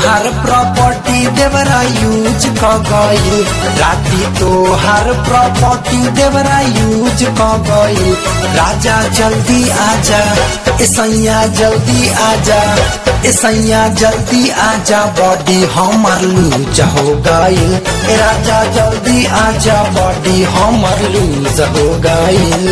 हर property देवरा use क गइल राती तो हर प्रॉपर्टी देवरा यूज क गइल राजा जल्दी आजा ए सैया जल्दी आजा ए सैया जल्दी आजा बॉडी हमर लूज हो गइल ए राजा जल्दी आजा बॉडी हमर लूज हो गइल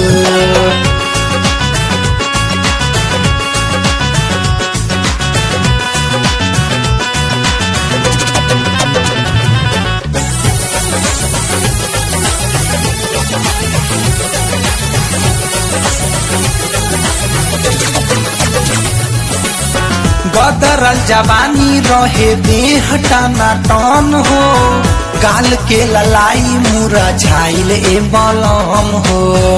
गदरल जवानी रहे देह टाना टन हो गाल के ललाई मुरा झाइल ए बलम हो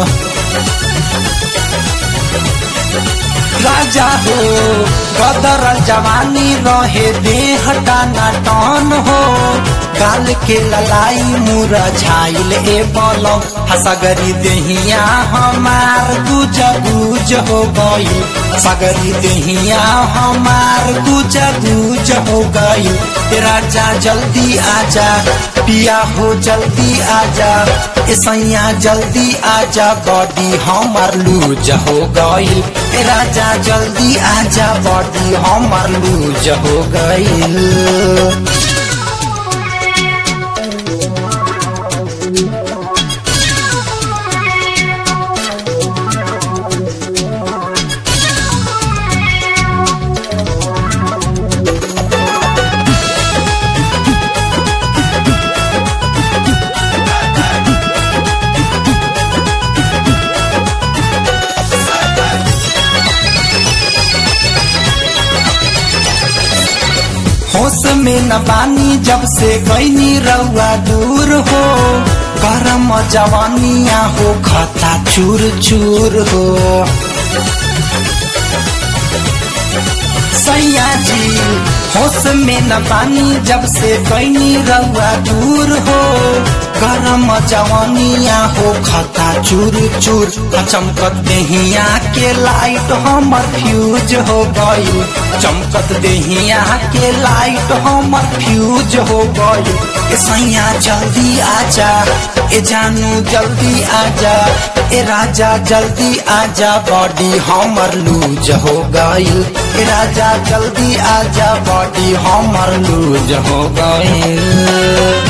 राजा हो गदरल जवानी रहे देह टाना टन हो गाल के ललाई मुरा झाइल ए बलम हसगरी देहिया हमार गुज गुज हो गई सगरी देहिया हमार गुज गुज हो गई राजा जल्दी आजा पिया हो जल्दी आजा ए सैया जल्दी आजा बॉडी हमार लूज हो गई राजा जल्दी आजा बॉडी हमार लूज हो गई होश में न बानी जब से गईनी रउआ दूर हो गरम जवानिया हो खता चूर चूर हो सैया जी होश में न बानी जब से गईनी रउआ दूर हो गरम जवानिया हो खता चूर चूर चमकत देहिया के लाइट हमर फ्यूज हो गई चमकत देहिया के लाइट हमर फ्यूज हो गई ए सैया जल्दी आजा ए जानू जल्दी आजा ए राजा जल्दी आजा बॉडी हमर लूज हो गई ए राजा जल्दी आजा बॉडी हमर लूज हो गई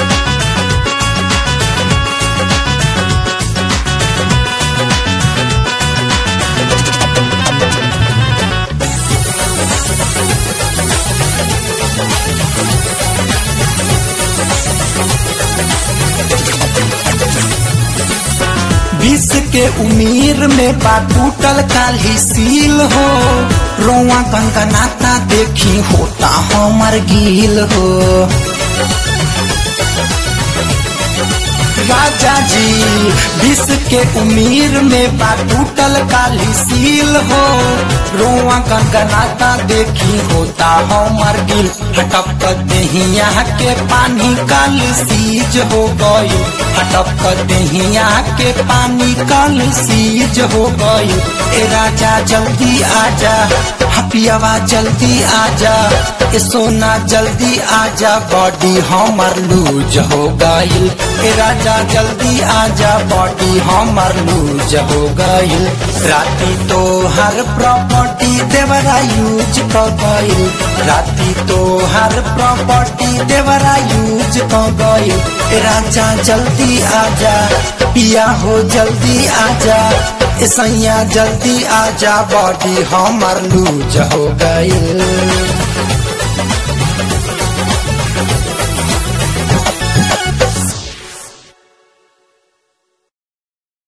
बीस के उम्र में बा टूटल काली सील हो रोआ गंगनाता देखी होता हमर गील हो राजा जी बीस के उम्र में बा टूटल काली सील हो रोआ गंगनाता देखी होता हमर गिल हटप देहिया के पानी काल सीज हो गई हटप देहिया के पानी काल सीज हो गई ए राजा जल्दी आजा हपियावा जल्दी आजा ए सोना जल्दी आजा बॉडी हमर लूज हो गई ए राजा जल्दी आजा बॉडी हमर लूज हो गई राती तो हर प्रॉपर्टी देवरा यूज क गई राती तो हर प्रॉपर्टी देवरा यूज क गई ए राजा जल्दी आजा पिया हो जल्दी आजा ए सैया जल्दी आजा बॉडी हमर लूज हो गई